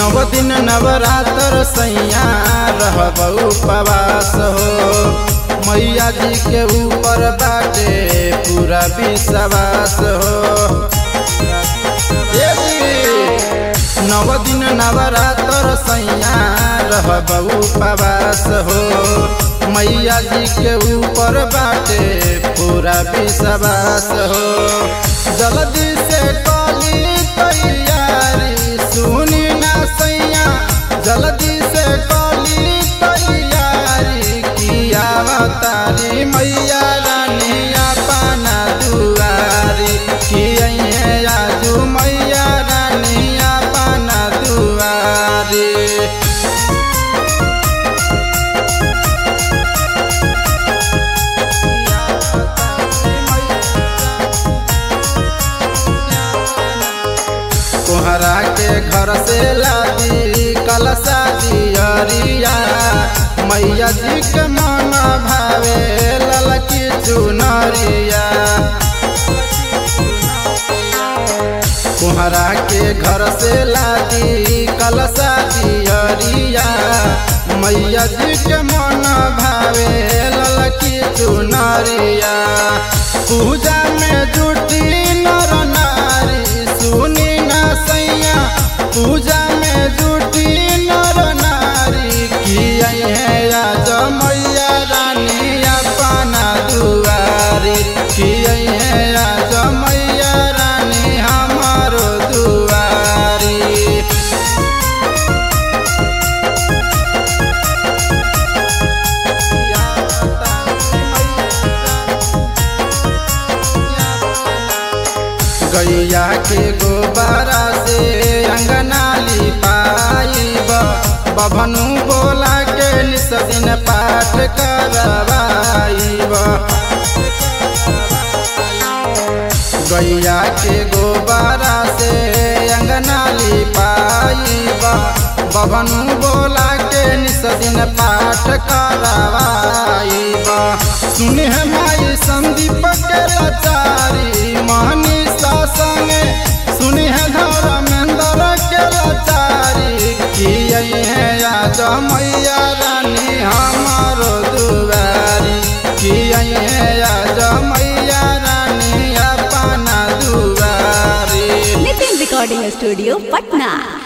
नव दिन नवरात्र सैया रहब उपवास हो मैया जी के ऊपर बाटे पूरा विश्वास हो ए जी, नव दिन नवरात्र सैया रहब उपवास हो मैया जी के ऊपर बाटे पूरा विश्वास हो जल्दी से कली तैयारी सुनी ना सैया जल्दी से कली तैयारी किया तारी मैया रानी अपना दुआरी किए आजू मैया रानी अपना दुआरी कोहरा के घर से लादी कलसा दियरिया मैया जी के मन भावे ललकी चुनरिया कोहरा के घर से लादी कलसा दियरिया मैया जी के मन भावे ललकी चुनरिया पूजा में जुटी नर नारी सुनी ना सैया पूजा में जुटी नर नारी किया है आज मैया रानी अपना दुआरी किया है आज मैया रानी हमारो दुआरी गैया के गोबारा से अंगना लिपाइब बभनु बोला के निस दिन पाठ करवाइब गैया के गोबारा से अंगना लिपाइब बभनु बोला के निस दिन पाठ करवाइब सुने माई संदीप के लाचारी महनी संगे सुनी है धर्मेंद्र के लाचारी किए है आज मैया रानी हमारो दुआरी किए है आज मैया रानी अपना दुआरी नितिन रिकॉर्डिंग स्टूडियो पटना